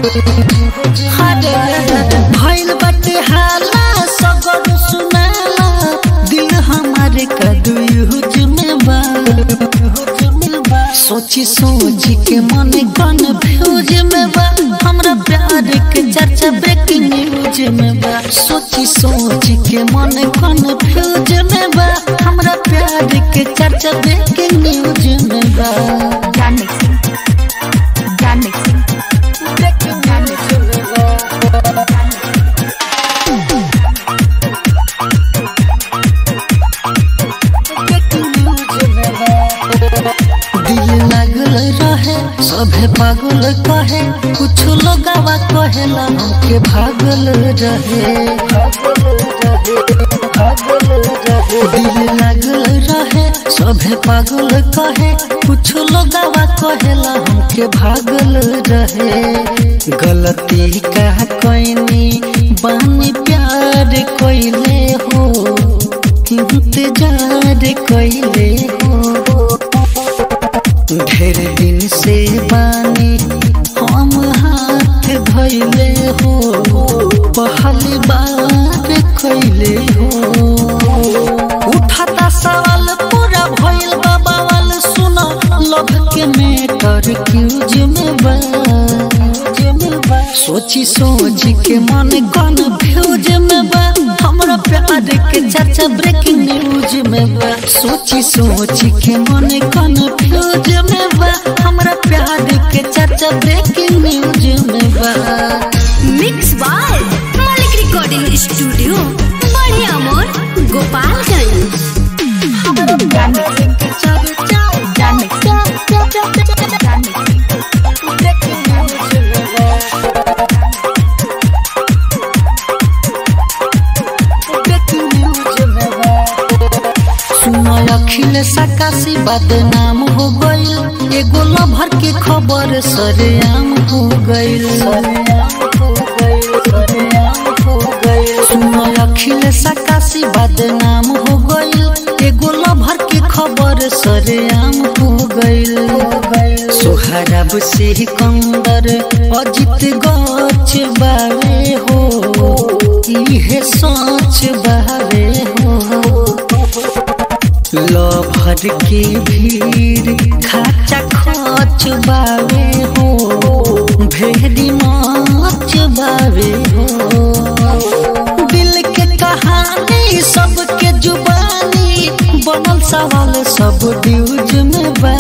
भइल बाटे हाला सगर सुनाला दिल हमारे कदुयुज में बा सोची सोची के मन गन भ्यूज में बा हमरा प्यार के चर्चा ब्रेकिंग न्यूज में बा सोची सोची के मन गन भ्यूज में बा हमरा प्यार के चर्चा ब्रेकिंग न्यूज में बा ज्ञान मिक्सिंग ज्ञान मिक्सिंग ज्ञान मिक्सिंग दिल लागल रहे सभे पागल कहे कुछ लोगवा कहेला हमके भागल रहे दिल लागल रहे सभे पागल कहे कुछ लोगवा कहेला हमके भागल रहे गलती का कोइनी बानी प्यार कोइले हो इंतजार कोइले हो ढेर दिन से बानी हम हाथ धैले हो पहली बार कैले हो उठाता सवाल पूरा भइल बा बवाल सुनो लव के मेटर क्यूज में बा सोची सोची के मन गन भ्यूज में बा हमरा प्यार के चर्चा ब्रेकिंग न्यूज में बा सोची सोची के मन गन भ्यूज में बा हमरा प्यार के चर्चा ब्रेकिंग न्यूज में बा mix by Malik recording studio बढ़िया मोर गोपालगंज ज्ञान मिक्सिंग ज्ञान मिक्सिंग ज्ञान मिक्सिंग सुनो अखिल सकाशी बदनाम हो गईल एगो लभर के खबर सरेआम हो गईल सुनो अखिल सकाशी बदनाम हो गईल एगो लभर के खबर सरेआम हो गईल सोहरब से कंदर अजित गच बावे हो इहे सोच बावे हो लभर के भीड़ खाचा खच बावे हो भेड़ी नाच बावे हो दिल के कहानी सबके जुबानी बनल सवाल सब ड्यूज में बा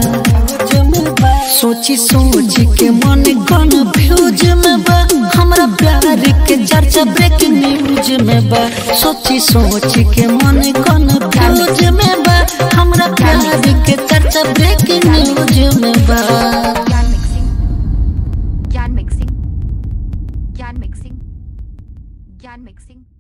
सोची सोची के मन गन भ्यूज में बा हमरा प्यार के चर्चा ब्रेकिंग न्यूज में बा सोची सोची के मन गन भ्यूज में बा हमरा प्यार के चर्चा ब्रेकिंग न्यूज में बा ज्ञान मिक्सिंग ज्ञान मिक्सिंग ज्ञान मिक्सिंग ज्ञान मिक्सिंग